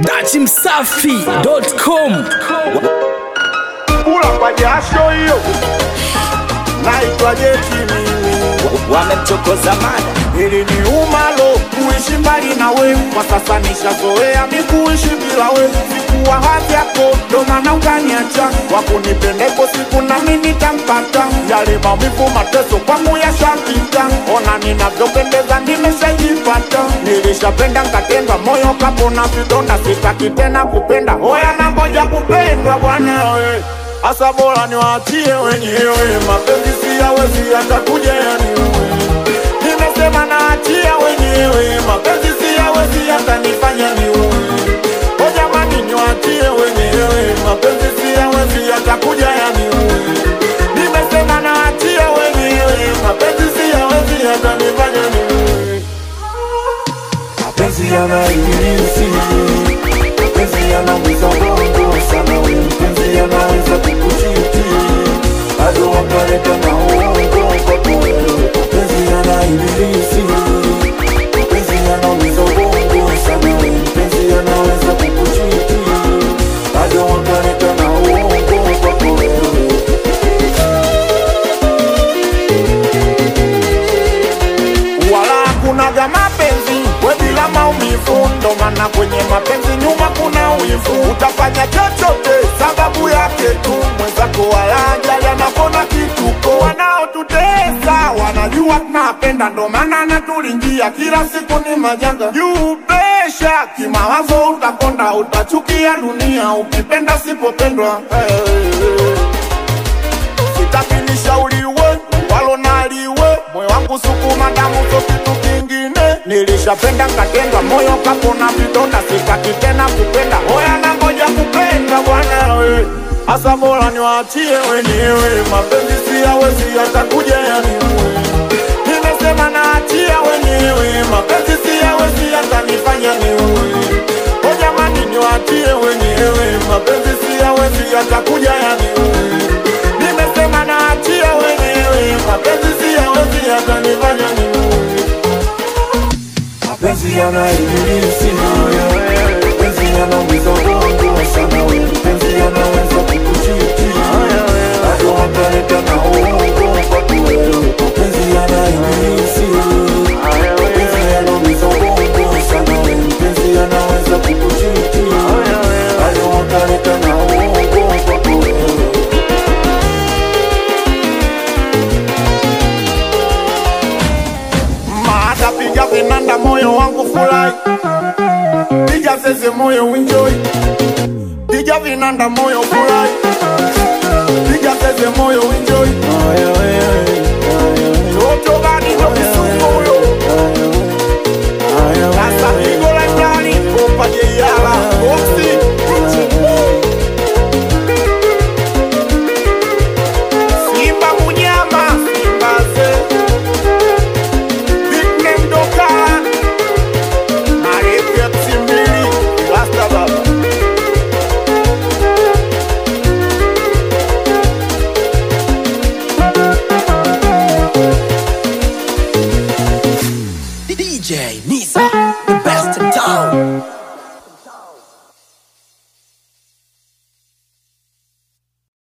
dachimsafi.com kula kwa jasho hiyo, naitwa Jeti mimi, wamemchokoza mada ili ni umalo kuishi mbali na we, kwa sasa nishazoea mi kuishi bila we, sikuwa hadhi yako, ndo maana ukaniacha, wakunipendeko siku nami nitampata, yale maumivu mateso kwangu yashapita, ona ninavyopendeza nimeshajipata, nilishapenda nkatendwa, moyo kapona vidonda, sitaki tena kupenda, hoya na ngoja kupendwa bwana we Asa bora niwaachie wenyewe, mapenzi siyawezi yatakuja yaniue. Nimesema naachia wenyewe, mapenzi siyawezi yatanifanya niue. O jamani, niwaachie wenyewe, mapenzi siyawezi yatakuja yaniue. Nimesema naachia wenyewe, mapenzi siyawezi yatanifanya niue. mapenzi yana ibilisi, mapenzi yanaumiza bongo sana, we mpenzi yanaweza kukuchiti hadi wakaleta na uongo kwako wewe. Mapenzi yana ibilisi, mapenzi yanaumiza bongo sana, we mpenzi yanaweza kukuchiti hadi wakaleta na uongo kwako wewe. wala hakunaga mapenzi we bila maumivu, ndo maana kwenye mapenzi nyuma kuna wivu. Utafanya chochote sababu yake tu, mwenzako wala ajali anapona kituko. Wanaotutesa wanajua tunapenda, ndo maana natulingia kila siku ni majanga juu pesha kimawazo, utakonda utachukia dunia ukipenda sipopendwa hey. Sitaki nishauriwe walo naliwe, moyo wangu sukuma damu so kitu kingine. Nilishapenda nkatendwa, moyo kapona vidonda, sitaki tena kupenda. Hoya na ngoja kupenda bwana we, asa bora niwaachie wenyewe, mapenzi siyawezi yatakuja yaniue. Nimesema naachia wenyewe, mapenzi siyawezi yatanifanya niue. O jamani, niwaachie wenyewe, mapenzi siyawezi yatakuja yaniue. Nimesema naachia wenyewe, mapenzi siyawezi yatanifanya niue. mapenzi yana ibilisi, mapenzi yanaumiza bongo sana, we mpenzi yanaweza kukuchiti hadi wakaleta na uongo kwako wewe. Mapenzi yana ibilisi, mapenzi yanaumiza bongo sana, we mpenzi yanaweza kukuchiti hadi wakaleta na uongo kwako wewe. Maata piga vinanda, moyo wangu furahi, piga zeze, moyo enjoy, piga vinanda, moyo furahi, piga zeze, moyo enjoy. Toto gani ndo